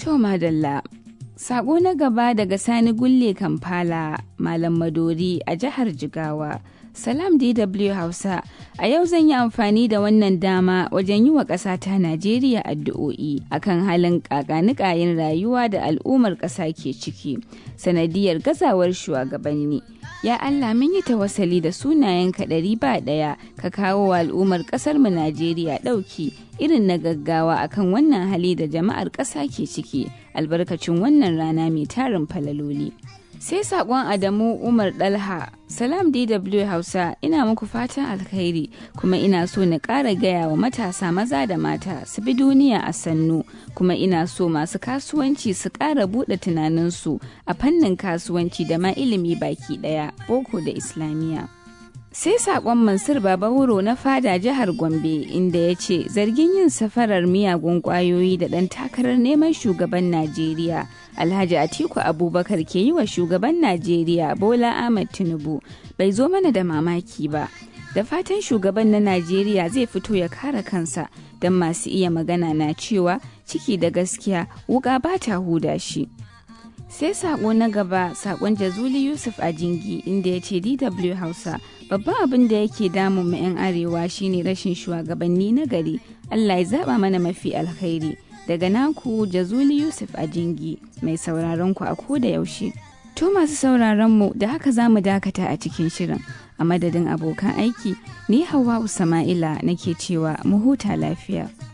To madalla. Sako na gaba daga Sani Gulle Kampala, Malam Madori a jihar Jigawa. Salam DW Hausa, a yau zan yi amfani da wannan dama wajen yi wa ƙasata Najeriya addu'o'i akan halin ƙaƙanikayin rayuwa da al'ummar ƙasa ke ciki, sanadiyar gazawar shugabanni. Ya Allah mun yi tawassali da sunayenka ɗari ba ɗaya ka kawo wa al'ummar ƙasarmu Najeriya ɗauki irin na gaggawa akan wannan hali da jama'ar ƙasa ke ciki albarkacin wannan rana mai tarin falaloli. sai sakon adamu umar dalha salam dw hausa ina muku fatan alkhairi kuma ina so na ƙara gaya wa matasa maza da mata su bi duniya a sannu kuma ina so masu kasuwanci su ƙara buɗe tunaninsu a fannin kasuwanci da ma ilimi baki ɗaya boko da islamiyya sai sakon mansur baba wuro na fada jihar gombe inda ya ce zargin yin safarar miyagun kwayoyi da ɗan takarar neman shugaban najeriya alhaji atiku abubakar ke yi wa shugaban najeriya bola ahmad tinubu bai zo mana da mamaki ba da fatan shugaban na najeriya zai fito ya kare kansa don masu iya magana na cewa ciki da gaskiya wuka ba ta huda shi sai sako na gaba sakon jazuli yusuf a jingi inda ya ce dw hausa babban abin da yake damun mu 'yan arewa shine rashin shugabanni na gari allah ya zaba mana mafi alkhairi daga naku jazuli yusuf a jingi mai sauraron ku a koda yaushe to masu sauraron mu da haka za mu dakata a cikin shirin a madadin abokan aiki ni hawa sama'ila nake cewa mu huta lafiya